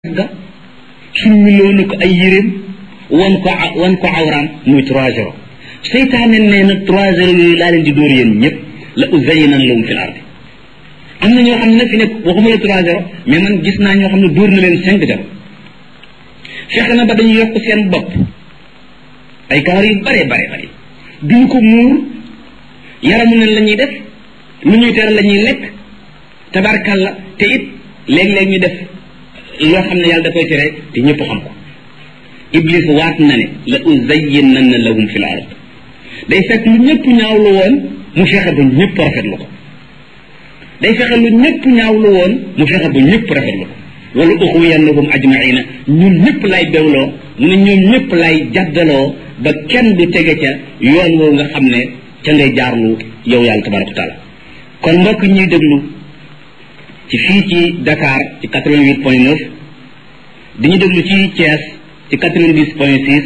ga summiloo na ko ay yéreem wan ko wan ko awraam muy trois zéro seytaane nee na trois zéro yooyu laa leen di dóor yéen ñëpp la uzayyinan lahum fil ardi am na ñoo xam ne fi nekk waxuma la trois zéro mais man gis naa ñoo xam ne dóor na leen cinq zéro fexe na ba dañu yokk seen bopp ay kawar yu bare bare bare duñ ko muur yaramu nen la ñuy def lu ñuy tere la ñuy lekk tabarkalla te it léeg-léeg ñu def loo xam ne yàlla da koy tere te ñëpp xam ko iblis waat na ne la uzayyinanna lahum fil ard day fekk lu ñëpp ñaawlu woon mu fexe ba ñëpp rafetlu ko day fexe lu ñëpp ñaawlu woon mu fexe ba ñëpp rafetlu ko wala uxwiyannahum ajmaina ñun ñëpp lay bewloo mu ne ñoom ñëpp lay jaddaloo ba kenn du tege ca yoon woowu nga xam ne ca ngay jaarlu yow yàlla tabaraka wa taala kon mbokk ñuy déglu ci fii ci Dakar ci 88 point 9 diñu déglu ci Thiès ci 90 point 6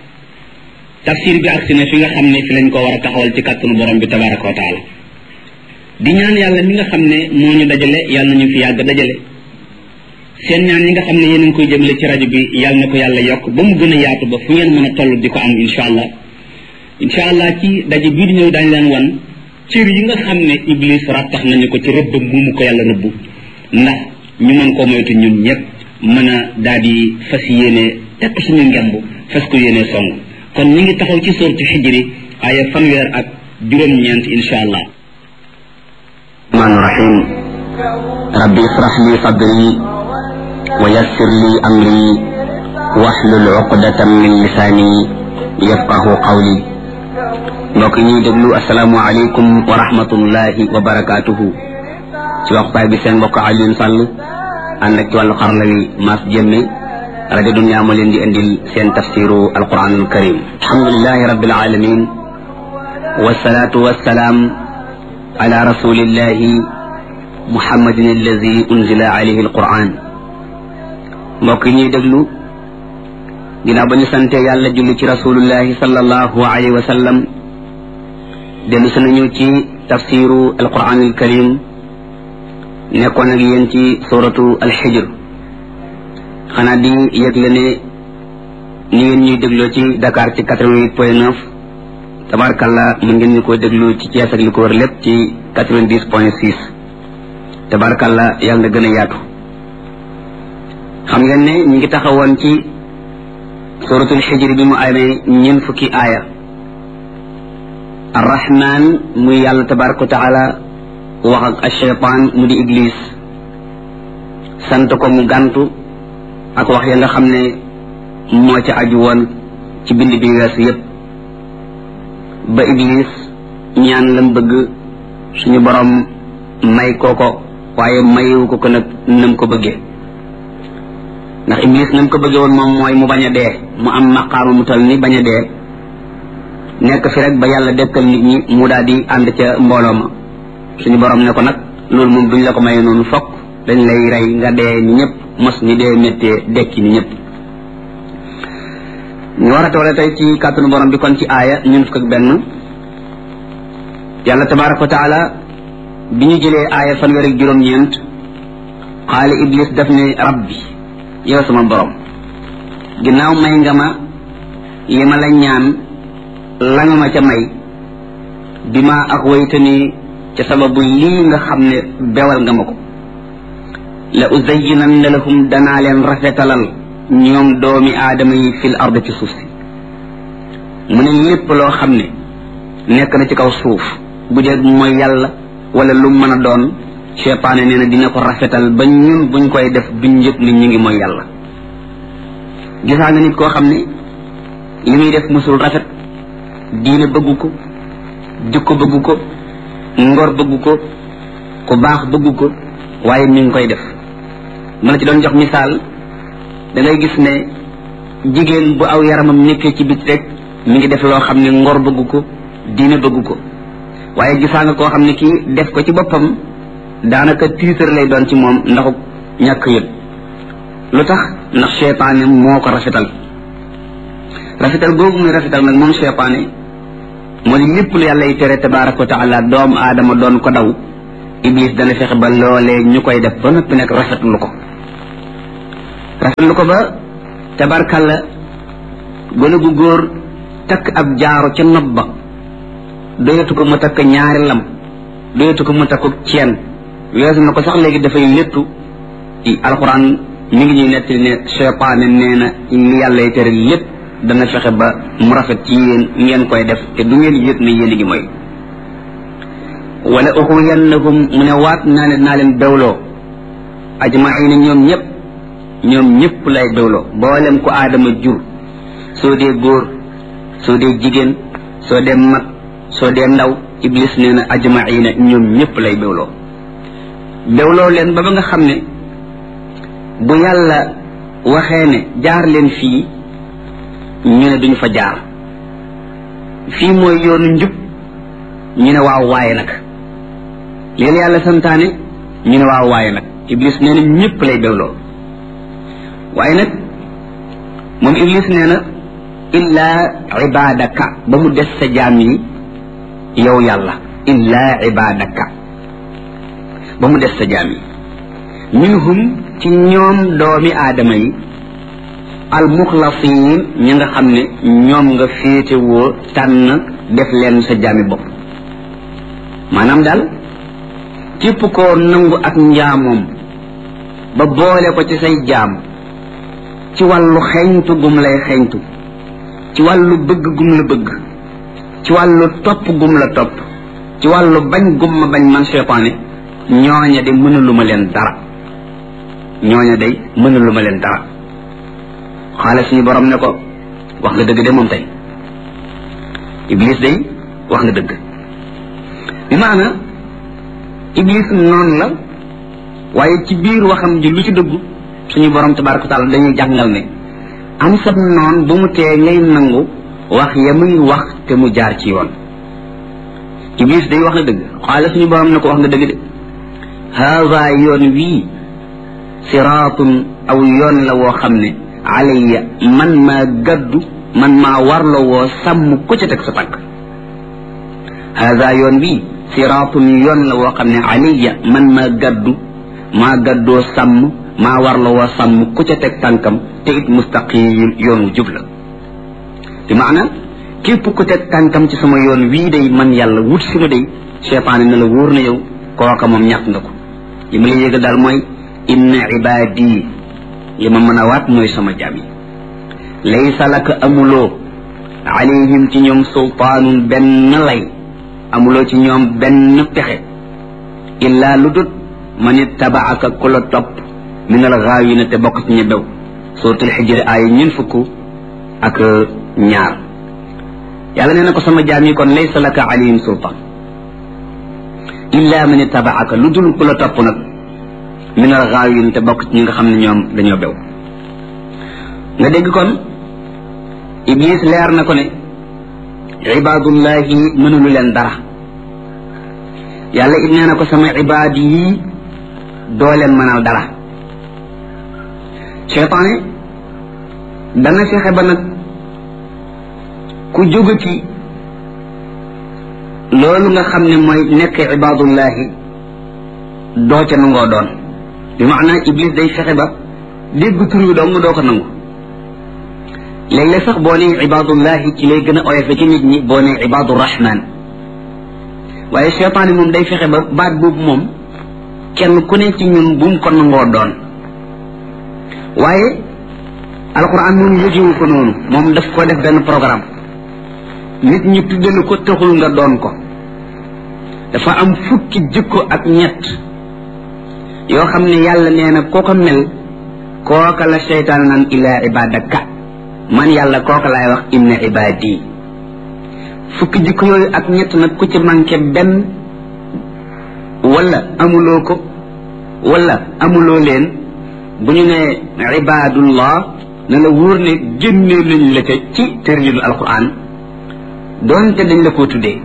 tafsir bi agsi na fi nga xam ne fi lañ ko war a taxawal ci kàttanu borom bi tabaraka wa taala di ñaan yàlla mi nga xam ne moo ñu dajale yàlla nañu fi yàgg dajale seen ñaan yi nga xam ne yéen a ngi koy jëmale ci rajo bi yàlla na ko yàlla yokk ba mu gën a yaatu ba fu ngeen mën a toll di ko am incha allah incha allah ci daje bii di ñëw daañu leen wan cër yi nga xam ne iblis rattax nañu ko ci rëbb mu mu ko yàlla rëbb ndax ñu mën koo moytu ñun ñëpp mën a daal di fas yéene tekk suñu ngemb fas ko yéene song kon ñu ngi taxaw ci sortu xijri aya fanweer ak juróom-ñeent insha allah rahmaan rahim rabbi israh li sadri wa yassir li amri wahlul uqdatan min lisaani yafqahu qawli mbokk ñuy déglu asalaamu aleykum wa rahmatullahi wa barakaatuhu ci waxtaay bi seen mbokk Alioune Sall ànd ak ci wàllu xarala wi Mass Jëmme rajo Dunya moo leen di indil seen tafsiru alquran alkarim alhamdulilahi rabbil alamin wasalaatu wasalaam ala rasulillahi muhammadin alladi unzila alayhi alquran mbokk yi ñuy déglu ginnaaw ba ñu sante yàlla julli ci rasulullahi sallallahu alayhi wa sallam dellu si nañu ci tafsiru alquran alkarim nekkoon ak yéen ci suratu alxijr xanaa di yëgle ne ni ngeen ñuy dégloo ci Dakar ci quatre-vingt-huit point neuf tabarkalla mu ngeen ñu ko déglu ci Thiès ak li ko wër lépp ci quatre-vingt-dix point six tabarkalla yàlla na gën a yaatu xam ngeen ne ñu ngi taxawoon ci suratul xijr bi mu amee ñeent fukki aaya arrahman muy yàlla tabaraka wa taala wax ak acheytaan mu di iblis sant ko mu gàntu ak wax ya nga xam ne moo ca aju woon ci bind bi weesu yépp ba iblis ñaan lam bëgg suñu borom may koo ko waaye mayewu ko ko nag nam ko bëggee ndax iblis nam ko bëggee woon moom mooy mu bañ a dee mu am maqaama mu tal ni bañ a dee nekk fi rek ba yàlla dekkal nit ñi mu daal di ànd ca mbooloo ma suñu borom ne ko nag loolu moom duñ la ko maye noonu fokk dañ lay rey nga dee ni ñëpp mos ni dee méttee dekki ni ñëpp ñu war a toole tey ci kàttanu borom bi kon ci aaya ñun fukk ak benn yàlla tabaraka wa taala bi ñu jëlee aaya fanweer ak juróom-ñeent xaali iblis daf ne rabbi yow sama borom ginnaaw may nga ma li ma la ñaan la nga ma ca may bi ma ak waytani ca sababu lii nga xam ne bewal nga ma ko la uzayyinanna lahum danaa leen rafetalal ñoom doomi aadama yi fil ard ci suuf si mu ne lépp loo xam ne nekk na ci kaw suuf bu dee mooy yàlla wala lu mën a doon seytaane nee na dina ko rafetal ba ñun buñ koy def duñ yëg ni ñu ngi mooy yàlla gisaa nga nit koo xam ne li muy def musul rafet diine bëggu ko jikko bëggu ko ngor bëggu ko ku baax bëggu ko waaye mi ngi koy def ma la ci doon jox misaal da ngay gis ne jigéen bu aw yaramam nekkee ci bit rek mi ngi def loo xam ne ngor bëggu ko diine bëggu ko waaye gisaa nga koo xam ne kii def ko ci boppam daanaka tiitar lay doon ci moom ndaxu ñàkk yëg lu tax ndax seytaane moo ko rafetal rafetal googu muy rafetal nag moom seytaane moo di lépp lu yàlla yi tere tabaraka wa taala doomu aadama doon ko daw iblis dana fexe ba loolee ñu koy def ba noppi nag rafetlu ko rafetlu ko ba tabarkalla gone gu góor takk ab jaaro ca nopp ba doyatu ko mu takk ñaari lam doyatu ko mu takku ceen weesu na ko sax léegi dafay léttu alxuraan mi ngi ñuy nettali ne cheytaane nee na li yàlla y tere lépp dana fexe ba mu rafet ci yéen ngeen koy def te du ngeen yëg ne yéen a ngi mooy wala uxuyannahum mu ne waat naa ne naa leen bewloo ajmaina ñoom ñëpp ñoom ñëpp lay bewloo boolem ko aadama jur soo dee góor soo dee jigéen soo dee mag soo dee ndaw iblis nee na ajmaina ñoom ñëpp lay bewloo bewloo leen ba ba nga xam ne bu yàlla waxee ne jaar leen fii ñu ne duñu fa jaar fii mooy yoonu njub ñu ne waaw waaye nag léegi yàlla santaane ñu ne waaw waaye nag iblis nee na ñëpp lay bewloo waaye nag moom iblis nee na illaa ibadaka ba mu des sa jaam yi yow yàlla illaa ibadaka ba mu des sa jaam yi minhum ci ñoom doomi aadama yi almuxlasiin ñi nga xam ne ñoom nga féetewoo tànn def leen sa jaami bopp maanaam daal képp koo nangu ak njaamoom ba boole ko ci say jaam ci wàllu xeñtu gum lay xeñtu ci wàllu bëgg gum la bëgg ci wàllu topp gum la topp ci wàllu bañ gum ma bañ man seytaane ñooña de mënaluma leen dara ñooña day mënaluma leen dara xaale suñu borom ne ko wax nga dëgg de moom tey iblis day wax nga dëgg bi maana iblis noonu la waaye ci biir waxam ji lu ci dëggu suñu borom tabaraka wa taala dañuy jàngal ne am sab noon bu mu tee ngay nangu wax ya muy wax te mu jaar ci yoon iblis day wax na dëgg xaale suñu borom ne ko wax nga dëgg de haada yoon wii siraatun aw yoon la woo xam ne alayya man maa gaddu man maa warla woo sàmm ku ca teg sa tànk haada yoon bii siraatun yoon la woo xam ne alayya man maa gaddu maa gaddoo sàmm maa warla woo sàmm ku ca teg tànkam te it mustaqim yoon wu jub la bi maana képp ku teg tànkam ci sama yoon wii day man yàlla wut si ma day cheytaane na la wóor na yow kooka moom ñàkk nga ko li ma la yégal daal mooy inna ibaadi li ma mën a waat mooy sama jaam yi laysa laka amuloo alayhim ci ñoom sultaanun benn lay amuloo ci ñoom benn pexe illaa lu dut man ittabaaka ku la topp min al gaawina te bokk ci ña bew suratul xijri aaya ñeen fukk ak ñaar yàlla nee na ko sama jaam yi kon laysa laka alayhim sultaan illaa man ittabaaka lu dul ku la topp nag min al gaawin te bokk ci ñi nga xam ne ñoom dañoo bew nga dégg kon iblis leer na ko ne ibaadullahi mënulu leen dara yàlla it nee na ko sama ibaad yi doo leen mënal dara cheytaane dana fexe ba nag ku jógati loolu nga xam ne mooy nekk ibaadullahi doo ca nangoo doon bi maanaa iblis day fexe ba dégg tur wi dong doo ko nangu léeg-léeg sax boo nee ibaadullahi ci lay gën a oyofe ci nit ñi boo nee ibaadu rahman waaye cheytaane moom day fexe ba baat boobu moom kenn ku ne ci ñun bu mu ko nangoo doon waaye alquran moom yëgewu ko noonu moom daf ko def benn programme nit ñi tuddalu ko taxul nga doon ko dafa am fukki jikko ak ñett yoo xam ne yàlla nee na koo ko mel kooka la seytaan naan illa ibadaka man yàlla kooka laay wax inna ibadi fukki jikko yooyu ak ñett nag ku ci manqué benn wala amuloo ko wala amuloo leen bu ñu ne ibadullah na la wóor ne génnee nañ la ca ci tërjinu alquran doonte dañ la koo tuddee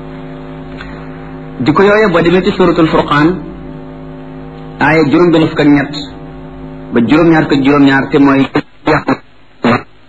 jikko yooyu boo demee ci suratul furqaan aaya juróom benn fukk ak ñett ba juróom-ñaar ko juróom-ñaar te mooy